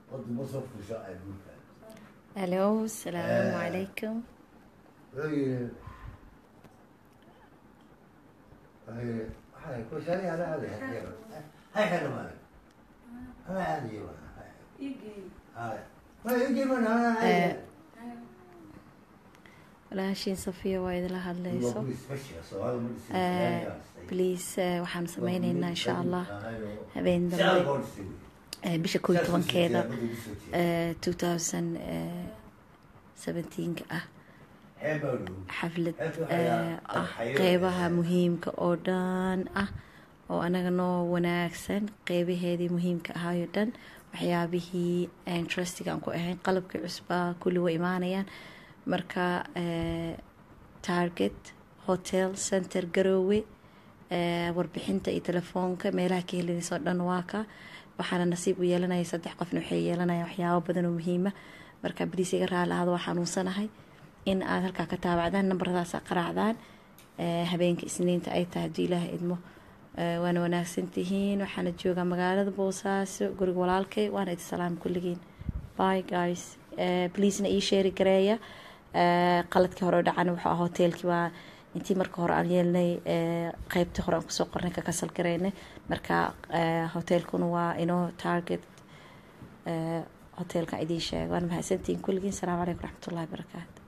Horta ma soo fusho adduunka. الو السلام آه. عليكم Wuxuu yidhi, wuxuu yidhi, waxay ku shari ana aadi hay hay hay dhammaan. Ana aadi waa. Hay. Ma igi ma ana aadi. walaashiin safiya waa idila Waa hadlayso ku isbashiga Soomaali ma dhisi Eh, Soomaaliya. bliis waxaan sameyneynaa insha allah habeen Saan dambe buu dhisi. eh, bisha koo iyo tobankeeda Saas u soo jeeda. two thousand seventeenka ah Xeeb baa dhow. xaflad Xeebta waxaa eh, yaa- ah xayo- qeybaha muhiimka oo dhan ah oo anaga noo wanaagsan qeybaheedii muhiimka ahaayo dhan waxyaabihii aan trustiga aan ku ahayn qalabkii cusbaa kulli way imaanayaan marka eh, target hotel center garoowe eh, warbixinta iyo telefoonka meelaha ka helinaysa oo dhan waa ka waxaana nasiib u yeelanaya saddex qofna waxay yeelanaya waxyaabo badan oo muhiima marka baliis iga raali ahada waa xanuunsanahay in aad halkaa ka taabacdaan nambaradaas aad qaraacdaan eh, habeenka isniinta ay tahay haddii ilaaha idmo Eh, waana wanaagsan tihiin waxaana joogaa magaalada boosaaso guriga walaalkay waana idi salaam kulligiin bye guys Eh, pleasena ii sheeri gareeya Eh, qaladkii hore oo dhacana wuxuu ahaa hoteelkii waa intii marka hore aan yeelnay eh, qeybtii hore aan kusoo qornay ka kasal gareynay marka eh, hoteelkuna waa inoo target eh, hoteelka idiin sheega waana mahadsantihiin kulligiin salaamu calaykum raxmatullahi wabarakaatu